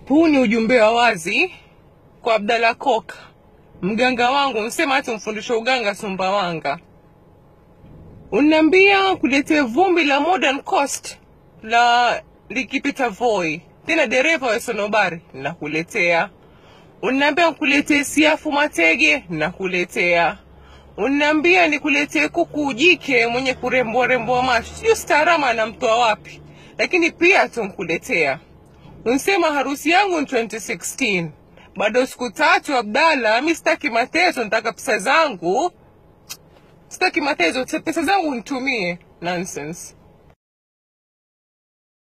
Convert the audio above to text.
huu ni ujumbe wa wazi kwa Abdalla Koka, mganga wangu, nsema hata mfundisha uganga Sumbawanga. Unaniambia kuletea vumbi la Modern Coast la likipita Voi, tena dereva wa sonobari, nakuletea. Unaniambia nikuletee siafu matege, nakuletea. Unaniambia nikuletee kuku jike mwenye kurembwa rembwa macho, sijui staarama anamtoa wapi, lakini pia tunkuletea. Unsema harusi yangu ni 2016 bado siku tatu. Abdalla, mi sitaki matezo, nataka pesa zangu. Sitaki matezo, pesa zangu nitumie. Nonsense.